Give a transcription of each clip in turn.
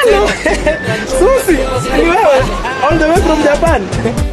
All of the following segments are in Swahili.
Hello. Susi, ni wewe? All the way from Japan?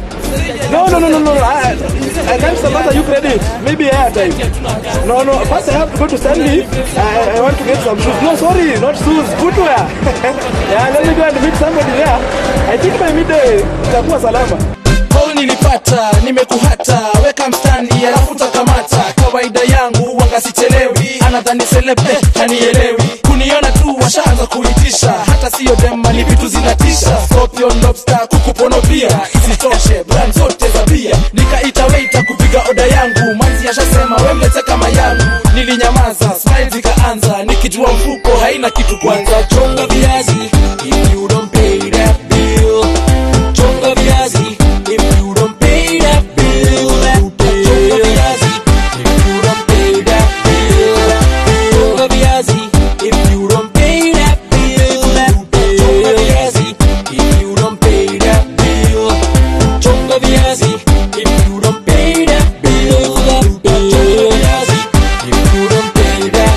No, no, no, no, no. I, I can't support you credit. Maybe airtime. No, no. First, I have to go to Stanley. I, I want to get some shoes. No, sorry, not shoes. Footwear. yeah, let me go and meet somebody there. I think by midday itakuwa salama. Call nilipata, nimekuhata, weka mstandi alafu takamata. Kawaida yangu wanga sichelewi, anadhani selepe hanielewi. Kuniona tu washaanza kuitisha, hata siyo dema ni vitu zinatisha. Scorpion, lobster, kuku pono pia, isitoshe brand zote za bia. Nikaita waiter kupiga oda yangu, manzi ashasema we mlete kama yangu. Nilinyamaza, smile zikaanza, nikijua mfuko haina kitu kwanza. Chonga viazi, if you don't pay that bill. Chonga viazi, if you don't pay that bill. Chonga viazi, if you don't pay that bill. Chonga viazi, if you don't pay that bill. Chonga viazi, if you don't pay that bill. Chonga viazi, if you don't pay that bill. Chonga viazi, if you don't pay that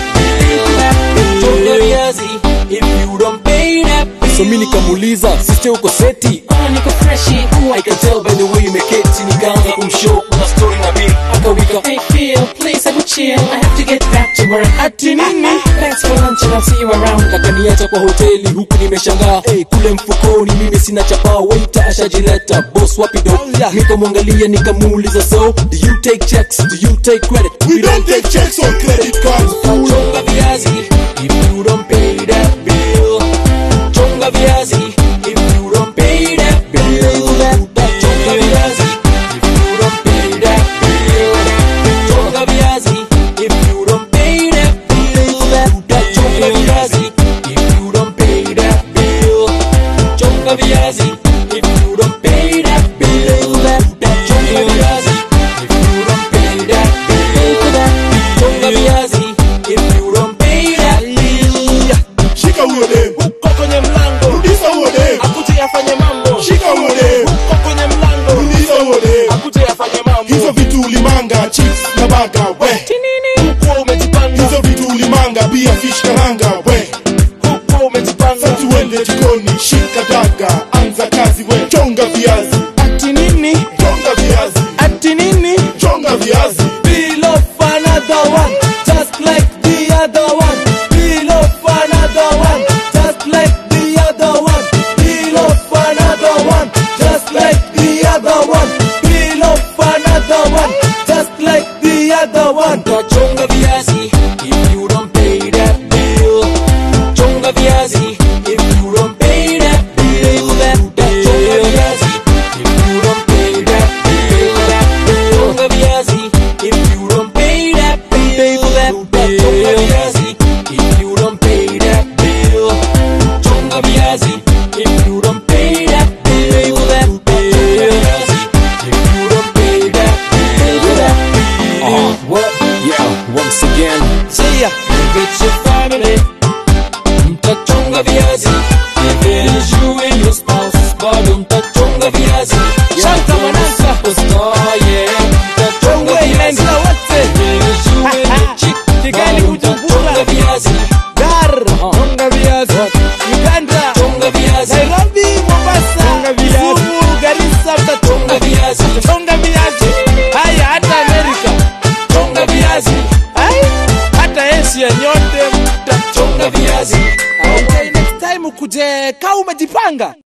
bill. Chonga viazi, if you don't pay that bill. so mi nikamuuliza siste uko seti Ah, niko freshi. I can tell by the way umeketi nikaanza kumshow kuna story na bill akawika Hey Phil, please have a chill. I have to get back to work. Ati nini? Thanks for lunch and I'll see you around. akaniacha kwa hoteli huku nimeshangaa hey, kule mfukoni mimi sina chapa waita ashajileta boss wapi do nikamwangalia nikamuuliza so do you take checks do you take credit We don't take checks on credit cards. fool. Chonga viazi if you don't pay that bill. Chonga viazi if you don't pay that bill. Chonga viazi if you don't pay that bill. Chonga viazi if you don't pay that bill. Chonga viazi if you don't pay that bill. Chonga viazi if you don't pay that bill. Chonga viazi if you don't pay that bill. Chonga viazi if you don't pay that bill. Shika huyo dem. Uko kwenye mlango Rudisha huyo dem. akuje afanye mambo. Shika huyo dem. Uko kwenye mlango Rudisha huyo dem. akuje afanye mambo. Hizo vitu ulimanga, chips na baga, we. Huko umejipanga, Hizo vitu ulimanga, pia fish karanga, we. huko umejipanga. Sasa tuende jikoni, shika daga, anza kazi, we. Chonga viazi, Ati nini? chonga viazi, Ati nini? chonga viazi. Peel off another one, just like the other one. Peel off another one, just like the other one. Peel off another one, just like the other one. Peel off another one, just like the other one. Chonga viazi if you don't pay that bill. Chonga viazi if you don't pay that bill. Chonga viazi if you don't pay that bill. Chonga viazi if you don't pay that bill. Chonga viazi if you don't pay that bill. Chonga viazi if you don't pay that bill. Chonga viazi if you don't pay that bill. uh, what yeah once again See ya with your family. Mtachonga viazi. If it is you and your spouse, bado mtachonga viazi. Shanta Manasa, superstar, yeah. Mtachonga viazi. If it is you and your chick, Kigali bado Bujumbura. mtachonga viazi. Dar, chonga viazi. Uganda, Chonga viazi. Nairobi, Mombasa, Chonga viazi. Kisumu, Garissa, Chonga mtachonga viazi. chonga viazi. Haya, hata Amerika. Chonga viazi. Ai, hata Asia nyote mtachonga Chonga viazi. Okay, next time ukuje kaa umejipanga